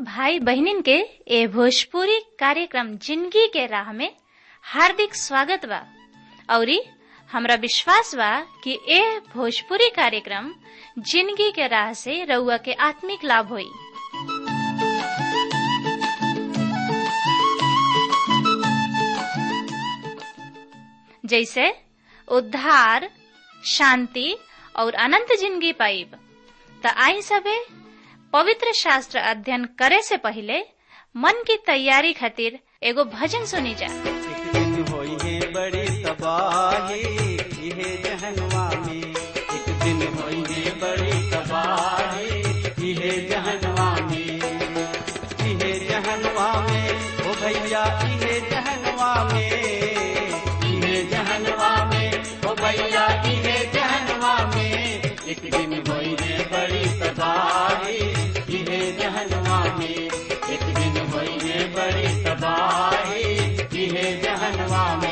भाई बहनिन के ए भोजपुरी कार्यक्रम जिंदगी के राह में हार्दिक स्वागत बा औरी हमरा विश्वास बा कि ए भोजपुरी कार्यक्रम जिंदगी के राह से रउआ के आत्मिक लाभ होई जैसे उद्धार शांति और अनंत जिंदगी पाइब त आई सबे पवित्र शास्त्र अध्ययन करे से पहले मन की तैयारी खातिर एगो भजन सुनी जा एक दिन होई है बड़ी तबाही इहे जहनवा में एक दिन होई है बड़ी तबाही इहे जहनवा में इहे जहनवा में ओ भैया इहे जहनवा में इहे जहनवा में ओ भैया इहे जहनवा में एक दिन होई है बड़ी तबाही इहे जहनवा में एक दिन होई है बड़ी तबाही इहे जहनवा में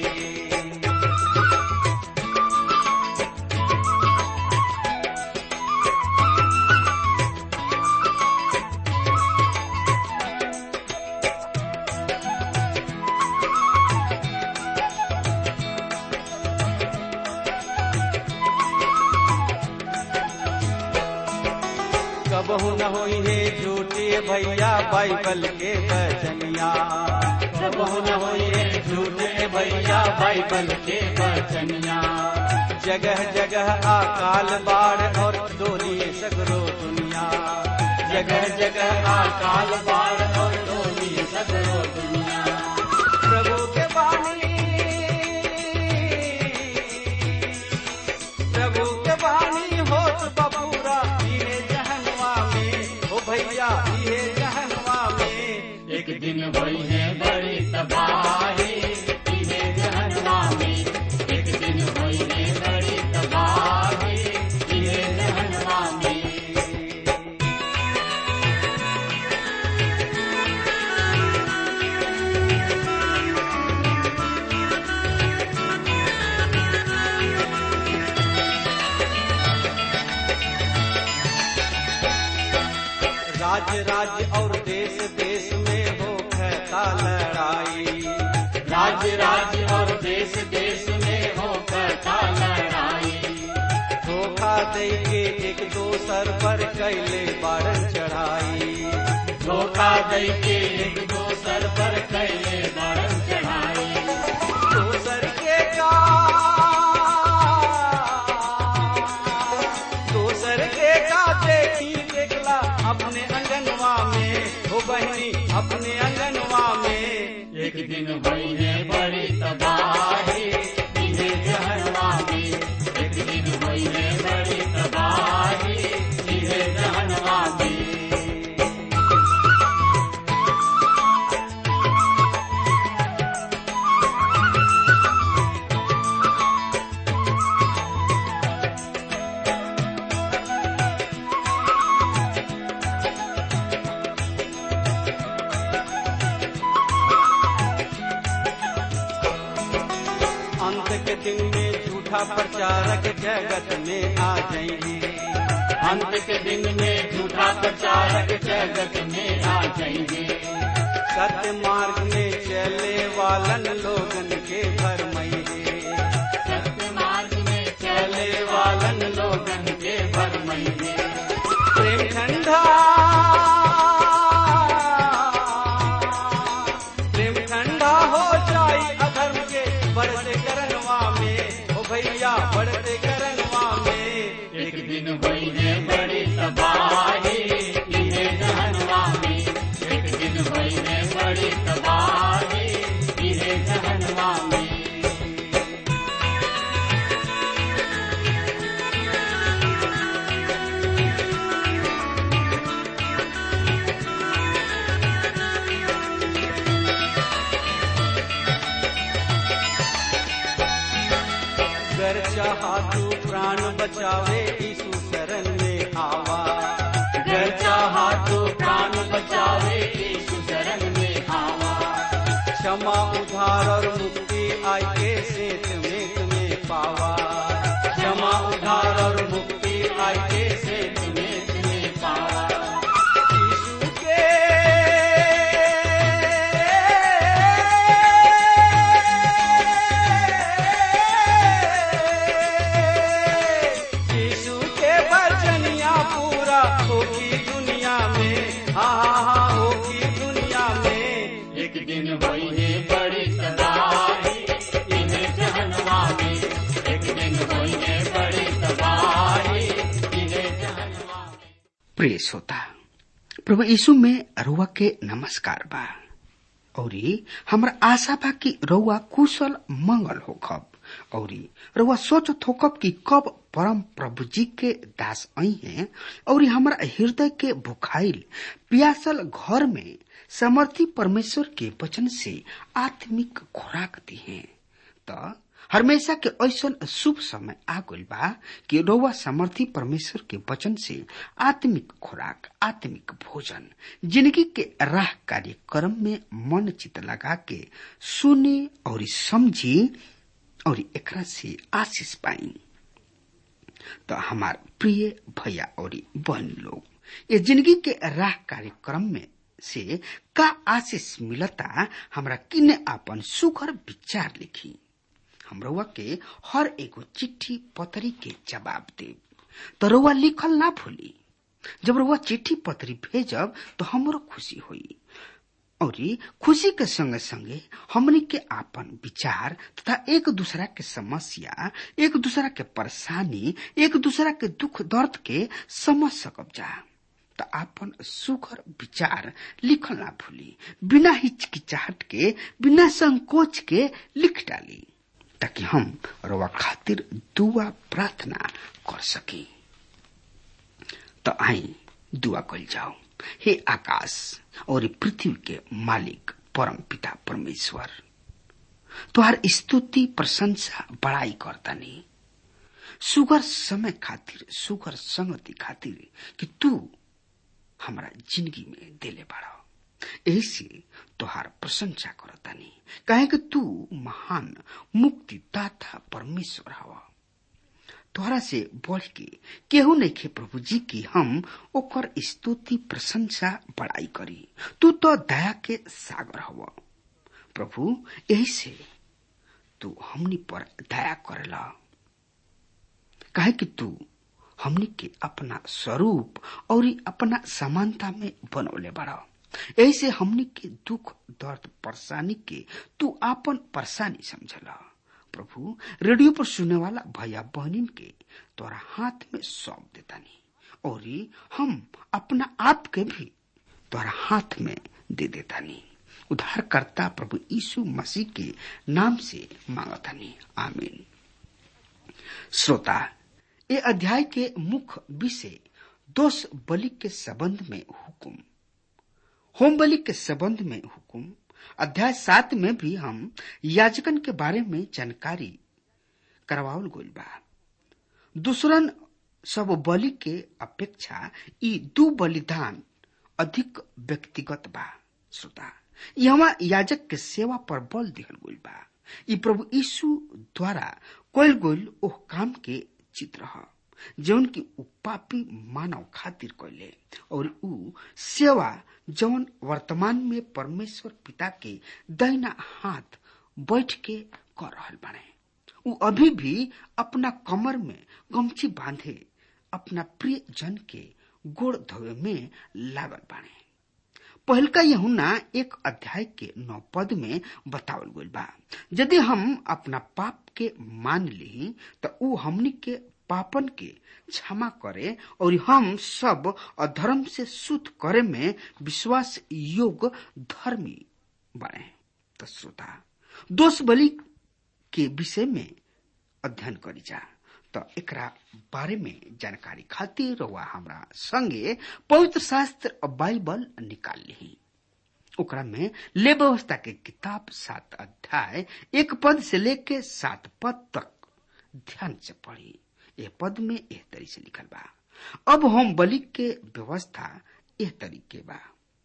कबहू न होई है झूठे भैया बाइबल के बचनिया कबहू न होई है झूठे भैया बाइबल के बचनिया जगह जगह अकाल बाढ़ और डोली सगरो दुनिया जगह जगह अकाल बाढ़ और डोली सगरो दुनिया प्रभु के बानी प्रभु के बानी होत बबूरा इहे जहनवा में ओ भैया इहे जहनवा में एक दिन होई है बड़ी तबाही इहे जहनवा में एक दिन होई है बड़ी तबाही इहे जहनवा में राज्य राज्य और देश देश में हो कहता लड़ाई राज्य राज्य और देश देश में हो कहता लड़ाई धोखा दे के एक दोसर पर कैले बारन चढ़ाई धोखा दे के एक दोसर पर कैले बारन चढ़ाई दोसर के का दोसर के का देखी देखला अपने अंगनवा में हो बहनी अपने अंगनवा में एक दिन हुई है बड़ी तबाही इन्हें जहनवा में एक दिन हुई है बड़ी तबाही इन्हें जहनवा में अंत के दिन में झूठा प्रचारक जगत में आ जाएंगे अंत के दिन में झूठा प्रचारक जगत में आ जाएंगे सत्य मार्ग में चले वालन लोगन के भरमैये सत्य मार्ग में चले वालन लोगन के भरमैये प्रेम ठंडा प्रेम ठंडा हो जाई अधर्म के बढ़ते करनवा में ओ भैया बढ़ते करनवा में एक दिन हुई है बड़ी तबाही इहे जहनवा में एक दिन हुई है बड़ी तबाही इहे जहनवा में कर चाहा तू प्राण बचावे यीशु शरण में आवा कर चाहा तू प्राण बचावे यीशु शरण में आवा क्षमा उधार और मुक्ति आई के सेत में तुम्हें पावा क्षमा उधार और मुक्ति आई के सेत में तुम्हें पावा यीशु के एक दिन होई है बड़ी तबाही इन्हें जहनवा में एक दिन होई है बड़ी तबाही इन्हें जहनवा में प्रिय श्रोता प्रभु यीशु में रुआ के नमस्कार बा औरी हमरा आशा बा कि रउआ कुशल मंगल होखब औरी रउआ सोचत होखब कि कब परम प्रभु जी के दास आई हैं औरी हमरा हृदय के भुखाइल पियासल घर में समर्थी परमेश्वर के वचन से आत्मिक खुराक दी हैं त हमेशा के ऐसन शुभ समय आ गइल बा कि रउआ समर्थी परमेश्वर के वचन से आत्मिक खुराक आत्मिक भोजन जिंदगी के राह कार्यक्रम में मन चित लगा के सुने और समझी और एकरा से आशीष पाई तो हमार प्रिय भैया और बहन लोग ये जिंदगी के राह कार्यक्रम में से का आशीष मिलता हमरा किने आपन सुघर विचार लिखी हमरवा के हर एगो चिट्ठी पतरी के जवाब दे तो रउआ लिखल ना भूली जब रउआ चिट्ठी पतरी भेजब तो हमरो खुशी होई और खुशी के संगे संगे हमनी के आपन विचार तथा एक दूसरा के समस्या एक दूसरा के परेशानी एक दूसरा के दुख दर्द के समझ सकब जा तो आपन सुखर विचार लिखल ना भूली बिना हिचकिचाहट के बिना संकोच के लिख डाली ताकि हम रवा खातिर दुआ प्रार्थना कर सकी तो आई दुआ कल जाओ हे आकाश और पृथ्वी के मालिक परम पिता परमेश्वर तुहार स्तुति प्रशंसा बड़ाई करतानी सुगर समय खातिर सुगर संगति खातिर कि तू हमारा जिंदगी में देले बाड़ा ऐसे तोहार प्रशंसा करतानी कहे कि तू महान मुक्तिदाता परमेश्वर हवा तोहरा से बढ़ के केहू नहीं खे प्रभु जी की हम ओकर स्तुति प्रशंसा बड़ाई करी तू तो दया के सागर हवा प्रभु यही से तू हमनी पर दया करेला कहे कि तू हमनी के अपना स्वरूप और अपना समानता में बनौले बड़ा ऐसे हमनी के दुख दर्द परेशानी के तू आपन परेशानी समझला प्रभु रेडियो पर सुनने वाला भैया बहनिन के तोरा हाथ में सौंप देतानी और हम अपना आप के भी तोरा हाथ में दे देतानी उद्धारकर्ता प्रभु यीशु मसीह के नाम से मांगतानी आमीन श्रोता ये अध्याय के मुख्य विषय दोष बलि के संबंध में हुकुम होम बलि के संबंध में हुकुम अध्याय सात में भी हम याजकन के बारे में जानकारी करवावल गइल बा दूसरन सब बलि के अपेक्षा ई दू बलिदान अधिक व्यक्तिगत बा श्रोता यहाँ याजक के सेवा पर बल दिहल गइल बा ई प्रभु यीशु द्वारा कइल गइल ओह काम के चित्र ह जौन की उ पापी मानव खातिर कैले और उ सेवा जौन वर्तमान में परमेश्वर पिता के दहिना हाथ बैठ के कर रहल बाड़े उ अभी भी अपना कमर में गमछी बांधे अपना प्रिय जन के गोड़ धोवे में लागल बाड़े पहलका यहुना एक अध्याय के नौ पद में बतावल गइल बा यदि हम अपना पाप के मान ली तो उ हमनी के पापन के क्षमा करे और हम सब अधर्म से शुद्ध करे में विश्वास योग धर्मी बने तो श्रोता दोष बलि के विषय में अध्ययन करी जा तो एकरा बारे में जानकारी खातिर रउआ हमरा संगे पवित्र शास्त्र बाइबल निकाल ली ओकरा में ले व्यवस्था के किताब सात अध्याय एक पद से लेके सात पद तक ध्यान से पढ़ी यह पद में एह तरी से लिखल बा अब हम बलि के व्यवस्था एह तरीके बा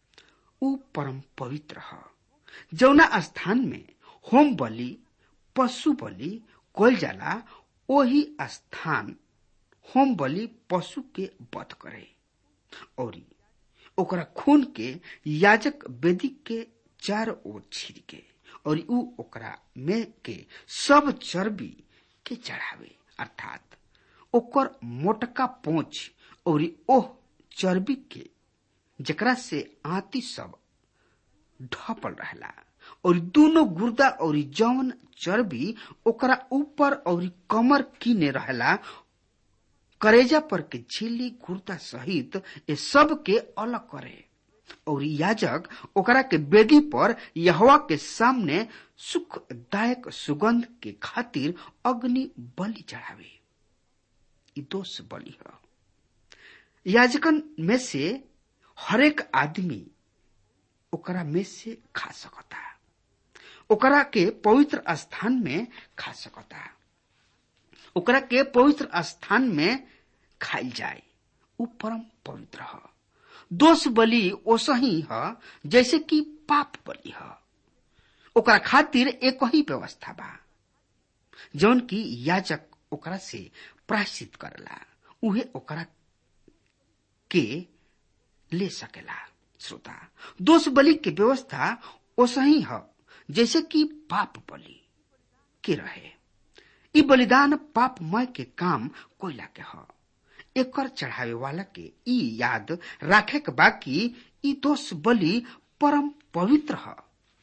उ परम पवित्र ह जौना स्थान में होम बलि पशु बलि कोल जाला वही स्थान होम बलि पशु के वध करे और ओकरा खून के याजक वेदी के चार ओर छिड़के और उ ओकरा में के सब चर्बी के चढ़ावे अर्थात ओकर मोटका पोंछ और ओह चर्बी के जकरा से आती सब ढपल रहला और दोनों गुर्दा और जौन चर्बी ओकरा ऊपर और कमर कीने रहला करेजा पर के झिल्ली गुर्दा सहित ये सब के अलग करे और याजक ओकरा के बेदी पर यहवा के सामने सुखदायक सुगंध के खातिर अग्नि बलि चढ़ावे ई दोष बलि है याजकन में से हरेक आदमी ओकरा में से खा सकता ओकरा के पवित्र स्थान में खा सकता ओकरा के पवित्र स्थान में खाइल जाए उ परम पवित्र है दोष बलि ओसही है जैसे कि पाप बलि है ओकरा खातिर एक ही व्यवस्था बा जौन की याजक ओकरा से प्रायश्चित करला उहे ओकरा के ले सकेला श्रोता दोष बलि के व्यवस्था ओसही है जैसे कि पाप बलि के रहे ई बलिदान पापमय के काम कोयला के ह एकर चढ़ावे वाला के ई याद राखे के बाकी ई दोष बलि परम पवित्र है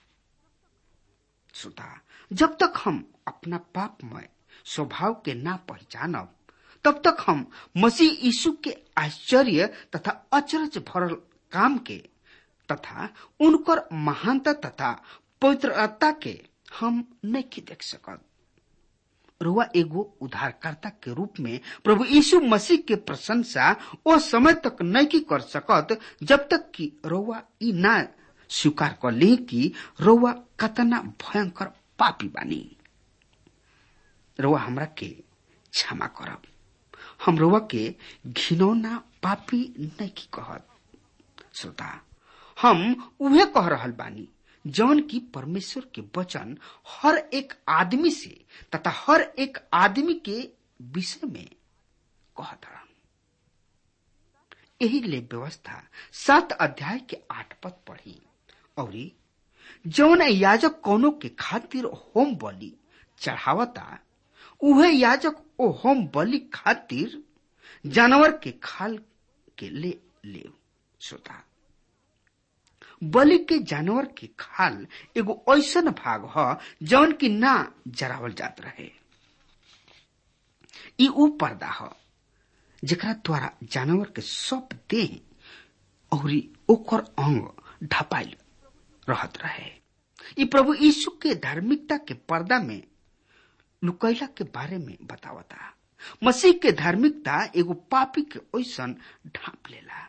श्रोता जब तक हम अपना पापमय स्वभाव के ना पहचानब तब तक हम मसीह यीशु के आश्चर्य तथा अचरज भरल काम के तथा उनकर महानता तथा पवित्रता के हम नहीं देख सकत रुआ एगो उद्धारकर्ता के रूप में प्रभु यीशु मसीह के प्रशंसा ओ समय तक नहीं कर सकत जब तक कि रउआ ई ना स्वीकार कर ली कि रउआ कतना भयंकर पापी बानी रउआ हमरा के क्षमा करब हम रउआ के घिनौना पापी नहीं कहत श्रोता हम उहे कह रहल बानी जौन की परमेश्वर के वचन हर एक आदमी से तथा हर एक आदमी के विषय में कहत रहन यही ले व्यवस्था सात अध्याय के आठ पद पढ़ी और जौन याजक कोनो के खातिर होम बलि चढ़ावता उहे याजक ओ होम बलि खातिर जानवर के खाल के ले ले श्रोता बलि के जानवर के खाल एगो ऐसन भाग ह जौन की ना जरावल जात रहे ई ऊ पर्दा ह जेकरा द्वारा जानवर के सब देह और ओकर अंग ढपाइल रहत रहे ई प्रभु यीशु के धार्मिकता के पर्दा में लुकैला के बारे में बतावता मसीह के धार्मिकता एगो पापी के ऐसन ढांप लेला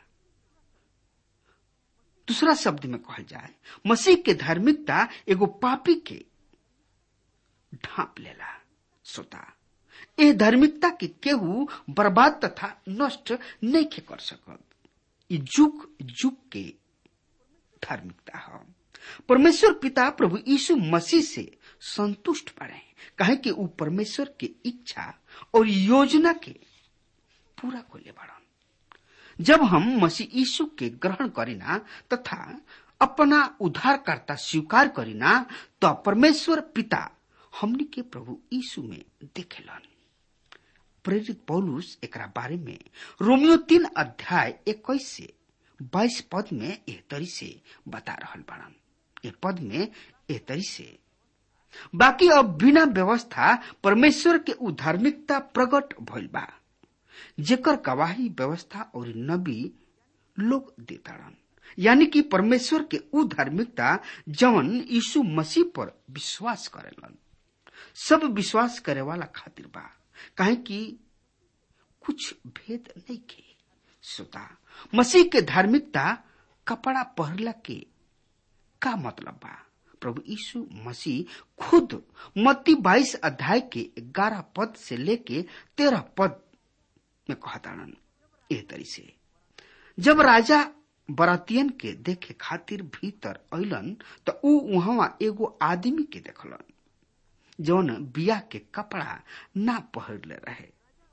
दूसरा शब्द में कहल जाए मसीह के धार्मिकता एगो पापी के ढांप लेला श्रोता ए धार्मिकता के केहू बर्बाद तथा नष्ट नहीं के कर सकत ई जुग जुग के धार्मिकता है परमेश्वर पिता प्रभु यीशु मसीह से संतुष्ट पड़े कहे कि ऊ परमेश्वर के इच्छा और योजना के पूरा कोले बढ़न जब हम मसीह यीशु के ग्रहण करीना तथा अपना उद्धारकर्ता स्वीकार करीना तो परमेश्वर पिता हमनी के प्रभु यीशु में देखेलन प्रेरित पौलुस एकरा बारे में रोमियो तीन अध्याय इक्कीस से बाईस पद में एह तरी से बता रहल बड़न ए पद में एह तरी से बाकी अब बिना व्यवस्था परमेश्वर के उधार्मिकता प्रकट भइल बा जेकर गवाही व्यवस्था और नबी लोग देताड़न यानी कि परमेश्वर के उ धार्मिकता जवन यीशु मसीह पर विश्वास करेलन सब विश्वास करे वाला खातिर बा काहे कि कुछ भेद नहीं के श्रोता मसीह के धार्मिकता कपड़ा पहरला के का मतलब बा प्रभु यीशु मसीह खुद मत्ती बाईस अध्याय के ग्यारह पद से लेके तेरह पद में कहताड़न एह तरी से जब राजा बरातियन के देखे खातिर भीतर अलन तो ऊ वहां एगो आदमी के देखलन जौन बिया के कपड़ा ना पहरले रहे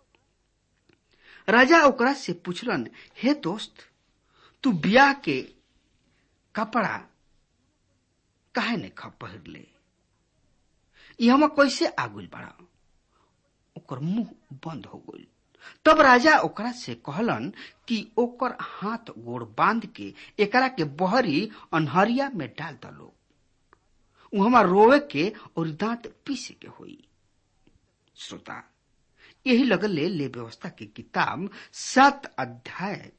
राजा ओकरा से पूछलन हे दोस्त तू बिया के कपड़ा काहे ने ख पहिर ले ई हम कैसे आगुल बड़ा ओकर मुंह बंद हो गइल तब राजा ओकरा से कहलन कि ओकर हाथ गोड़ बांध के एकरा के बहरी अनहरिया में डाल दलो वहां रोवे के और दांत पीसे के होई श्रोता यही लगले ले व्यवस्था की किताब सात अध्याय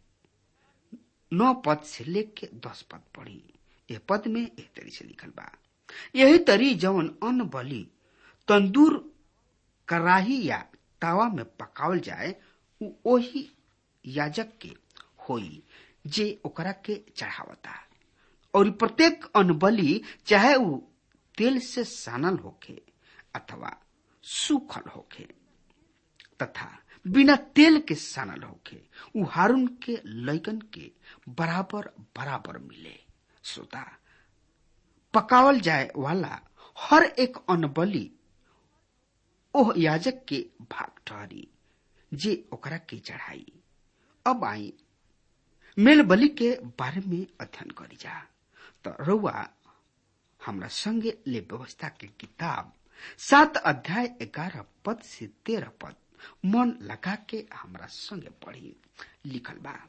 नौ पद से लेके दस पद पढ़ी यह पद में एक तरी से लिखल बा यही तरी जवन अन्न बलि तंदूर कराही या तावा में पकावल जाए उ ओही याजक के होई जे ओकरा के चढ़ावता और प्रत्येक अन्न बलि चाहे उ तेल से सानल होखे अथवा सूखल होखे तथा बिना तेल के सानल होखे उ हारून के लैकन के बराबर बराबर मिले श्रोता पकावल जाए वाला हर एक अन्न बलि ओह याजक के भाग ठहरी जे ओकरा के चढ़ाई अब आई मेल बलि के बारे में अध्ययन करी जा तो रउआ हमरा संगे ले व्यवस्था के किताब सात अध्याय ग्यारह पद से तेरह पद मन लगा के हमरा संगे पढ़ी लिखल बा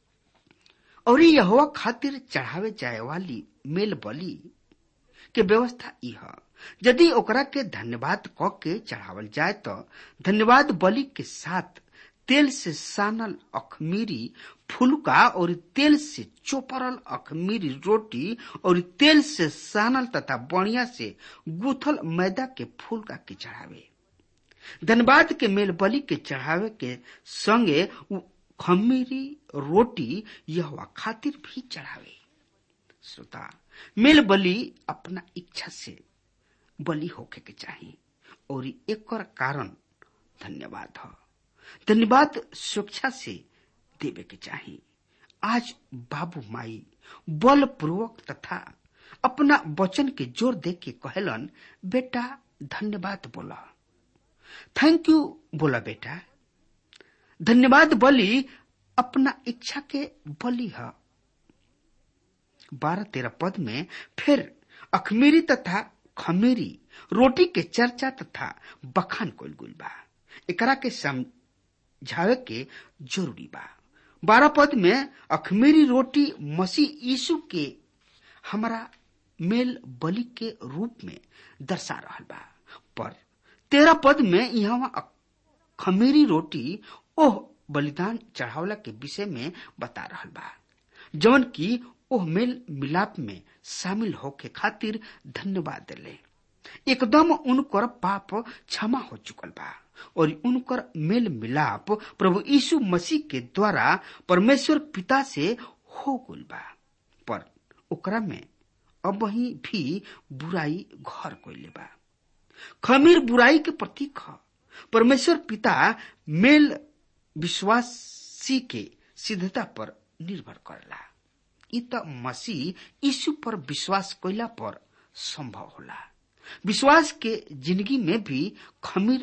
और यहोवा खातिर चढ़ावे जाए वाली मेल बलि के व्यवस्था यह यदि ओकरा के धन्यवाद क के चढ़ावल जाए तो धन्यवाद बलि के साथ तेल से सानल अखमीरी फुलका और तेल से चोपरल अखमीरी रोटी और तेल से सानल तथा बढ़िया से गुथल मैदा के फुलका के चढ़ावे धन्यवाद के मेल बलि के चढ़ावे के संगे खमीरी रोटी यह खातिर भी चढ़ावे श्रोता मेल बलि अपना इच्छा से बलि होके के चाहिए और एक कारण धन्यवाद है धन्यवाद सुरक्षा से देवे के चाहिए आज बाबू माई बल पूर्वक तथा अपना वचन के जोर दे के कहलन बेटा धन्यवाद बोला थैंक यू बोला बेटा धन्यवाद बलि अपना इच्छा के बलि है बारह तेरह पद में फिर अखमीरी तथा खमीरी रोटी के चर्चा तथा बखान कोल गुल बा एकरा के समझावे के जरूरी बा बारह पद में अखमीरी रोटी मसीह यीशु के हमारा मेल बलि के रूप में दर्शा रहा बा पर तेरह पद में यहाँ खमीरी रोटी ओह बलिदान चढ़ावला के विषय में बता रहा बा जौन की ओह मेल मिलाप में शामिल होके खातिर धन्यवाद दिले एकदम उनकर पाप क्षमा हो चुकल बा और उनकर मेल मिलाप प्रभु यीशु मसीह के द्वारा परमेश्वर पिता से हो गल बा पर ओकरा में अब ही भी बुराई घर कोइले बा खमीर बुराई के प्रतीक ह परमेश्वर पिता मेल विश्वासी के सिद्धता पर निर्भर करला इ त मसीह यीशु पर विश्वास कैला पर संभव होला विश्वास के जिंदगी में भी खमीर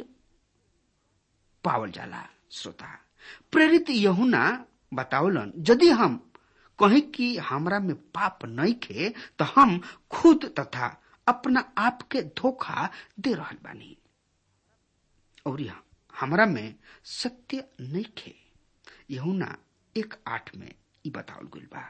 पावल जाला श्रोता प्रेरित यहुना बतावलन यदि हम कहीं कि हमरा में पाप नहीं खे तो हम खुद तथा अपना आप के धोखा दे रहल बानी और हमरा में सत्य नहीं खे यहुना एक आठ में ई बतावल गइल बा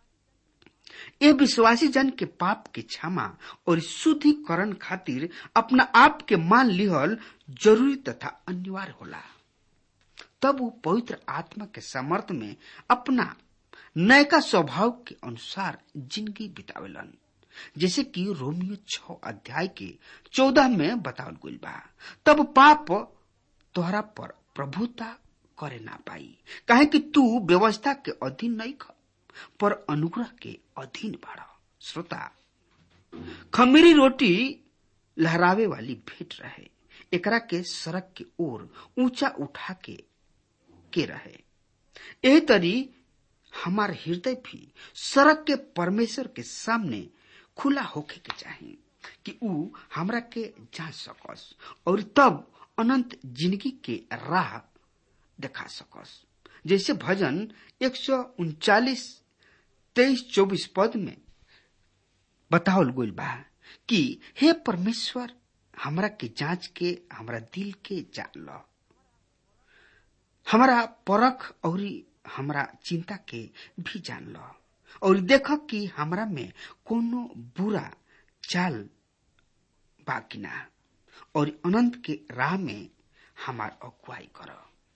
ये विश्वासी जन के पाप के क्षमा और शुद्धिकरण खातिर अपना आप के मान लिहल जरूरी तथा अनिवार्य होला तब वो पवित्र आत्मा के समर्थ में अपना नयका स्वभाव के अनुसार जिंदगी बितावेलन जैसे कि रोमियो छ अध्याय के चौदह में बतावल गइल बा तब पाप तोहरा पर प्रभुता करे ना पाई काहे कि तू व्यवस्था के अधीन नहीं ख पर अनुग्रह के अधीन बाड़ा श्रोता खमीरी रोटी लहरावे वाली भेंट रहे एकरा के सड़क के ओर ऊंचा उठा के के रहे यही तरी हमार हृदय भी सड़क के परमेश्वर के सामने खुला होके के चाहिए कि ऊ हमरा के जांच सकस और तब अनंत जिंदगी के राह दिखा सकस जैसे भजन एक सौ उनचालीस तेईस चौबीस पद में बतावल गइल बा कि हे परमेश्वर हमरा के जांच के हमरा दिल के जान लो हमारा परख और हमरा चिंता के भी जान लो और देख कि हमरा में कोनो बुरा चाल बाकी ना और अनंत के राह में हमार अगुवाई कर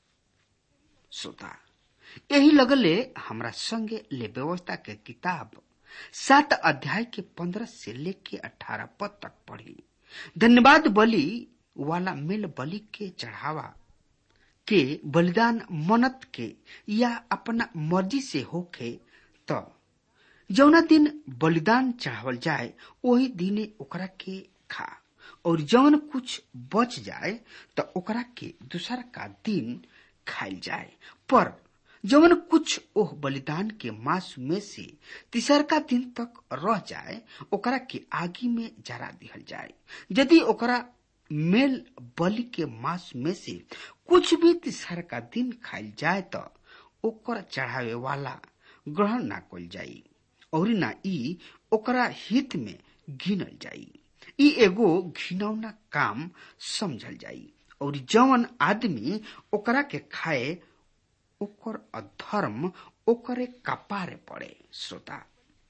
श्रोता यही लगले हमरा संगे ले व्यवस्था के किताब सात अध्याय के पंद्रह से लेके अठारह पद तक पढ़ी धन्यवाद बलि वाला मेल बलि के चढ़ावा के बलिदान मनत के या अपना मर्जी से होखे तो जौना दिन बलिदान चढ़ावल जाए वही दिने ओकरा के खा और जौन कुछ बच जाए तो ओकरा के दूसरा का दिन खाइल जाए पर जौन कुछ ओह बलिदान के मांस में से तीसर का दिन तक रह जाए ओकरा के आगी में जरा दिहल जाए यदि ओकरा मेल बलि के मांस में से कुछ भी तीसर का दिन खाइल जाए तो ओकर चढ़ावे वाला ग्रहण ना कल जाई और ना ई ओकरा हित में गिनल जाई ई एगो घिनौना काम समझल जाई और जवन आदमी ओकरा के खाए ओकर अधर्म ओकरे कपारे पड़े श्रोता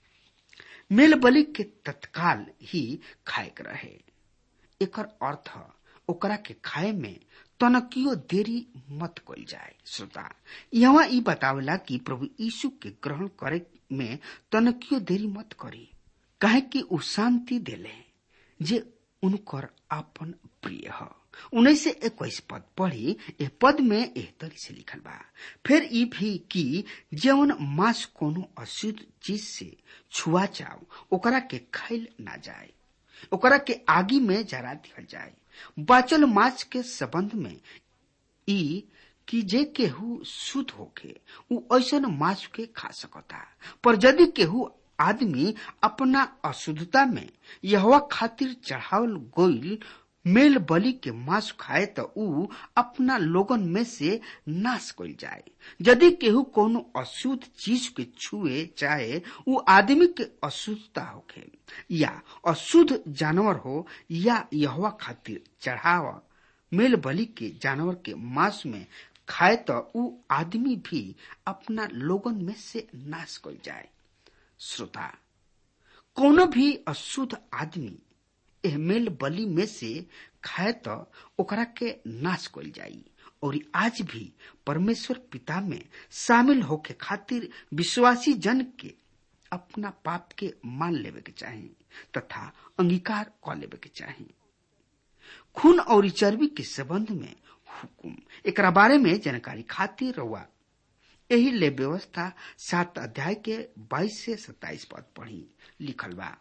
मेल बलि के तत्काल ही खाए के रहे एकर अर्थ ओकरा के खाए में तनकियो देरी मत कल जाए श्रोता यहाँ ई बतावेला कि प्रभु यीशु के ग्रहण करे में तनकियो देरी मत करी काहे कि उ शांति देले जे उनकर आपन प्रिय ह उन्नीस से इक्कीस पद पढ़ी ए पद में एह तरी से लिखल बा फिर ई भी कि जवन मांस कोनो अशुद्ध चीज से छुआ जाओ ओकरा के खाइल ना जाए ओकरा के आगी में जरा दिहल जाए बाचल मांस के संबंध में ई कि जे केहू शुद्ध होके उ ऐसन मांस के खा सकता पर यदि केहू आदमी अपना अशुद्धता में यहवा खातिर चढ़ावल गोइल मेल बलि के मांस खाए तो उ अपना लोगन में से नाश कइल जाए यदि केहू कोनो अशुद्ध चीज के छुए चाहे उ आदमी के अशुद्धता होखे या अशुद्ध जानवर हो या यहवा खातिर चढ़ावा मेल बलि के जानवर के मांस में खाए तो उ आदमी भी अपना लोगन में से नाश कइल जाए श्रोता कोनो भी अशुद्ध आदमी एह मेल बलि में से खाए तो ओकरा के नाश कइल जाई और आज भी परमेश्वर पिता में शामिल होके खातिर विश्वासी जन के अपना पाप के मान लेवे के चाही तथा अंगीकार क लेवे के चाही खून और चर्बी के संबंध में हुकुम एकरा बारे में जानकारी खातिर रहुआ यही ले व्यवस्था सात अध्याय के बाईस से सत्ताईस पद पढ़ी लिखल बा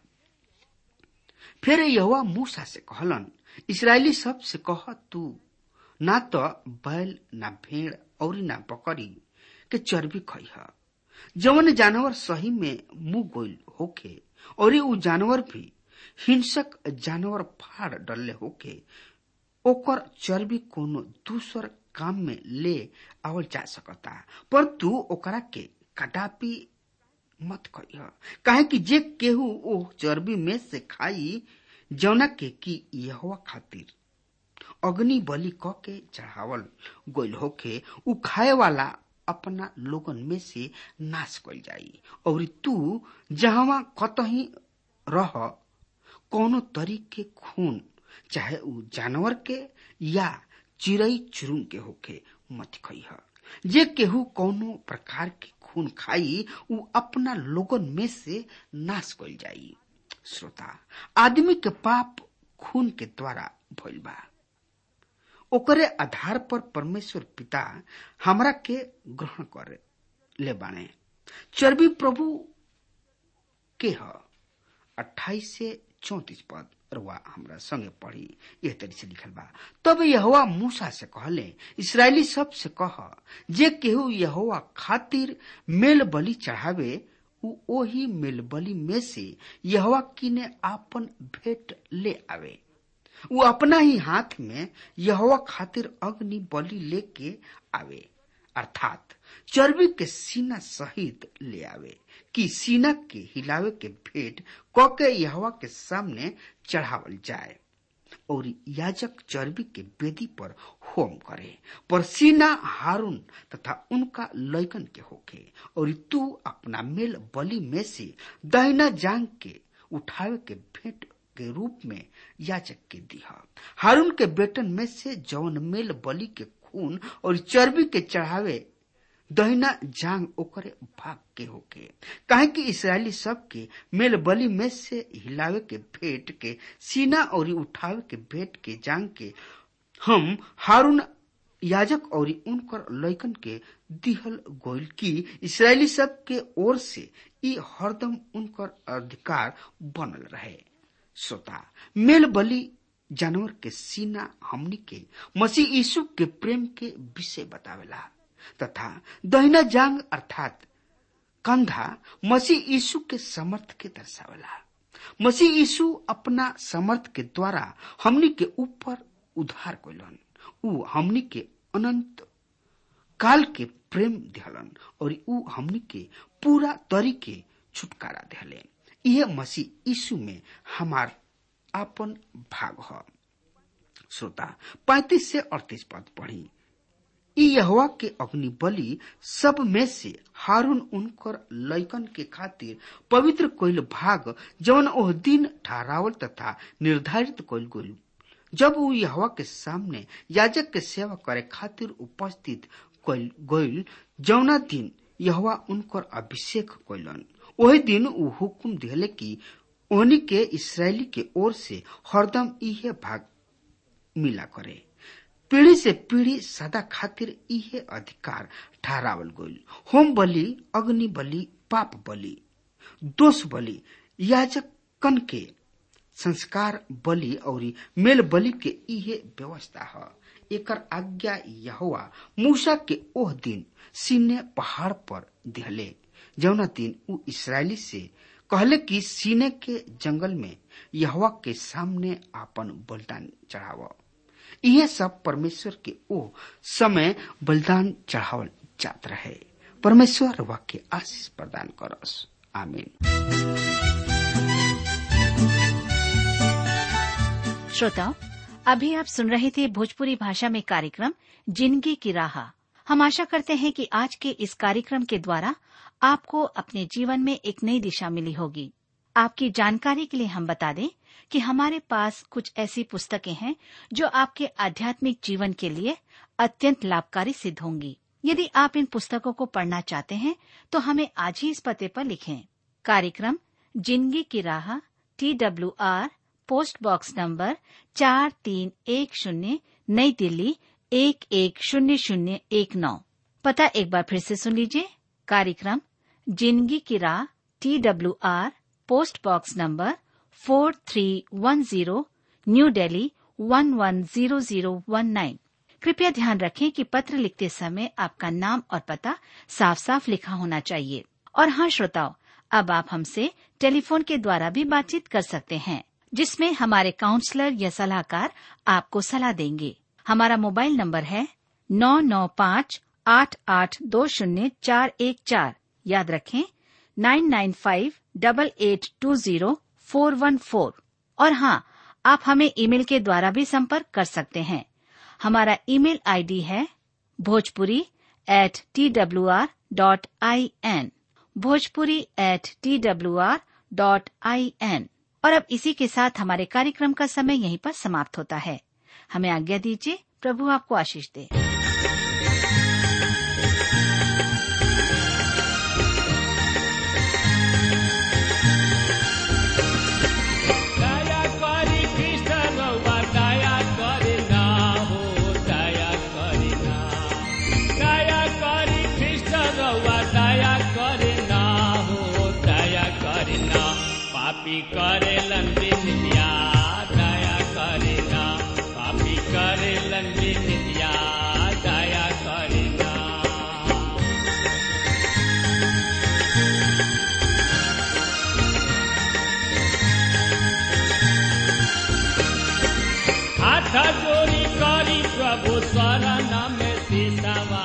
फिर यहुआ मूसा से कहलन इसराइली सब से कह तू ना तो बैल ना भेड़ और ना बकरी के चर्बी खइह जवन जानवर सही में मुंह गोइल होके और उ जानवर भी हिंसक जानवर फाड़ डले होके ओकर चर्बी कोनो दूसर काम में ले आवल जा सकता पर तू ओकरा के कदापि मत कहिह काहे कि जे केहू ओ चर्बी में से खाई जौना के कि यहवा खातिर अग्नि बलि क के चढ़ावल गोइल होके उ खाए वाला अपना लोगन में से नाश कइल जाई और तू जहवा कतही रह कोनो तरीके खून चाहे उ जानवर के या चिड़ई चुरुंग के होके मत खइह जे केहू कोनो प्रकार के खून खाई उ अपना लोगन में से नाश कइल जाई श्रोता आदमी के पाप खून के द्वारा भइल बा ओकरे आधार पर परमेश्वर पिता हमरा के ग्रहण करे ले बाने चर्बी प्रभु के ह अट्ठाईस से चौतीस पद रुआ हमरा संगे पढ़ी यह तरी से लिखल बा तब यहोवा मूसा से कहले इसराइली सब से कह जे केहू यहोवा खातिर मेल बलि चढ़ावे उ ओही मेल बलि में से यहोवा किने आपन भेंट ले आवे उ अपना ही हाथ में यहोवा खातिर अग्नि बलि लेके आवे अर्थात चर्बी के सीना सहित ले आवे कि सीना के हिलावे के भेंट क के यहोवा के सामने चढ़ावल जाए और याजक चर्बी के वेदी पर होम करे पर सीना हारून तथा उनका लैकन के होके और तू अपना मेल बलि में से दहिना जांग के उठावे के भेंट के रूप में याचक के दिया हारून के बेटन में से जौन मेल बलि के खून और चर्बी के चढ़ावे दहिना जांग ओकरे भाग के होके काहे कि इसराइली सब के मेल बलि में से हिलावे के भेंट के सीना और उठावे के भेंट के जांग के हम हारून याजक और उनकर लैकन के दिहल गोइल की इसराइली सब के ओर से ई हरदम उनकर अधिकार बनल रहे श्रोता मेल बलि जानवर के सीना हमनी के मसीह यीशु के प्रेम के विषय बतावेला तथा दहिना जांग अर्थात कंधा मसीह यीशु के समर्थ के दर्शावेला मसीह यीशु अपना समर्थ के द्वारा हमनी के ऊपर उधार कैलन ऊ हमनी के अनंत काल के प्रेम दिहलन और ऊ हमनी के पूरा तरीके छुटकारा दिहले यह मसीह यीशु में हमार आपन भाग ह श्रोता पैतीस से अड़तीस पद पढ़ी ई यहवा के अग्नि बलि सब में से हारून उनकर लैकन के खातिर पवित्र कोइल भाग जवन ओह दिन ठहरावल तथा निर्धारित कोइल गोल जब वो यहवा के सामने याजक के सेवा करे खातिर उपस्थित कोइल गोइल जौना दिन यहवा उनकर अभिषेक कोइलन वही दिन ऊ हुकुम दिले कि ओहनी के इसराइली के ओर से हरदम इहे भाग मिला करे पीढ़ी से पीढ़ी सदा खातिर इहे अधिकार ठहरावल गईल होम बलि अग्नि बलि पाप बलि दोष बलि याजकन के संस्कार बलि और मेल बलि के इहे व्यवस्था है एकर आज्ञा यहोवा मूसा के ओह दिन सीने पहाड़ पर दिहले जौना दिन ऊ इसराइली से कहले कि सीने के जंगल में यहवा के सामने आपन बलिदान चढ़ाव यह सब परमेश्वर के ओ समय बलिदान चढ़ावल जात रहे परमेश्वर वाक्य आशीष प्रदान करस आमीन श्रोताओं अभी आप सुन रहे थे भोजपुरी भाषा में कार्यक्रम जिंदगी की राह हम आशा करते हैं कि आज के इस कार्यक्रम के द्वारा आपको अपने जीवन में एक नई दिशा मिली होगी आपकी जानकारी के लिए हम बता दें कि हमारे पास कुछ ऐसी पुस्तकें हैं जो आपके आध्यात्मिक जीवन के लिए अत्यंत लाभकारी सिद्ध होंगी यदि आप इन पुस्तकों को पढ़ना चाहते हैं तो हमें आज ही इस पते पर लिखें कार्यक्रम जिंदगी की राह T W R post box number चार तीन एक शून्य नई दिल्ली एक एक शून्य शून्य एक नौ पता एक बार फिर से सुन लीजिए कार्यक्रम जिंदगी की राह T W R post box number four three one zero new Delhi one one zero zero one nine कृपया ध्यान रखें कि पत्र लिखते समय आपका नाम और पता साफ साफ लिखा होना चाहिए और हाँ श्रोताओं अब आप हमसे टेलीफोन के द्वारा भी बातचीत कर सकते हैं जिसमें हमारे काउंसलर या सलाहकार आपको सलाह देंगे हमारा मोबाइल नंबर है नौ नौ पाँच आठ आठ दो शून्य चार एक चार याद रखें nine nine five double eight two zero four one four और हाँ आप हमें ईमेल के द्वारा भी संपर्क कर सकते हैं हमारा ईमेल आईडी है Bhojpuri at T W R dot I N Bhojpuri at T W R dot I N और अब इसी के साथ हमारे कार्यक्रम का समय यहीं पर समाप्त होता है हमें आज्ञा दीजिए प्रभु आपको आशीष दे दया करी कृष्ण रउआ दया करे ना हो दया करे ना दया करी कृष्ण रउआ दया करे ना हो दया करे ना पापी करे लंबिन दिया दया करे ना पापी करे लंबिन दिया दया करे ना हाथ जोड़ी करी प्रभु शरण में सीतावा